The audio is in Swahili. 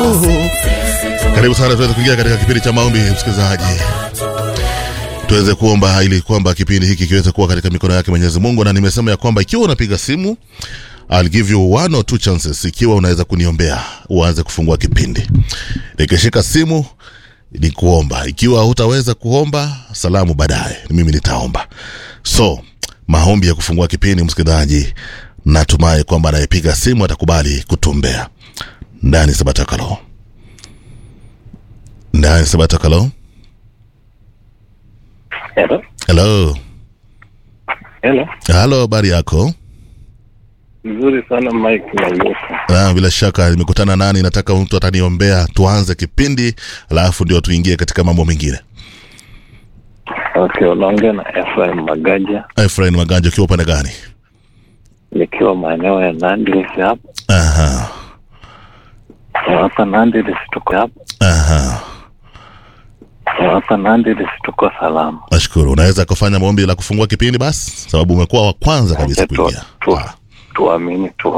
Karibu sana, tuweze kuingia katika kipindi cha maombi, msikilizaji, tuweze kuomba ili kwamba kipindi hiki kiweze kuwa katika mikono yake Mwenyezi Mungu. Na nimesema ya kwamba ikiwa unapiga simu, I'll give you one or two chances, ikiwa unaweza kuniombea uanze kufungua kipindi. Nikishika simu ni kuomba, ikiwa hutaweza kuomba, salamu baadaye, mimi nitaomba. So maombi ya kufungua kipindi, msikilizaji, natumai kwamba anayepiga simu atakubali kutumbea ndani sabatakalo ndani sabatakalo Hello. helo Hello. halo habari yako Nzuri sana Mike na Yuka. Ah, bila shaka nimekutana nani nataka mtu ataniombea tuanze kipindi alafu ndio tuingie katika mambo mengine Okay, unaongea na Ephraim Magaja efrain maganja ukiwa upande gani nikiwa maeneo ya Nandi hapa. aha Hapa Nandi tuko hapa. aha Hapa Nandi tuko salama. nashukuru unaweza kufanya maombi la kufungua kipindi basi sababu umekuwa wa kwanza kabisa Tu- kuingia tu- Ah. Tuamini tu